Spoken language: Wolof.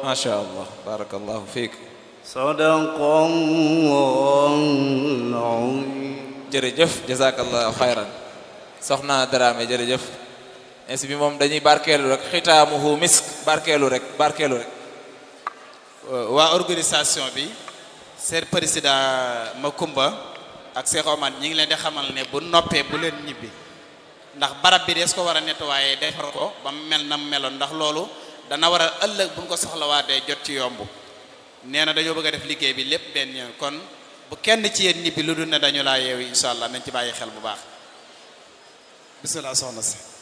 macha allah barakallahu fiik sadaqallahul azim jërëjëf jazakallahu xayran soxna Dramé jërëjëf ainsi bi moom dañuy barkeelu rek xitaamuhu misk barkeelu rek barkeelu rek waa organisation bi seen président Makumba ak Cheikh Omar ñi ngi leen di xamal ne bu noppee bu leen ñibbi ndax barab bi dees ko war a nettoyer defar ko ba mu mel na mu meloon ndax loolu dana war a ëllëg bu ñu ko soxlawaatee jot ci yomb nee na dañoo bëgg a def liggéey bi lépp benn yoon kon bu kenn ci yéen ñibbi lu dul ne dañu laa yeewu incha allah nañ ci bàyyi xel bu baax bisimilah soxna si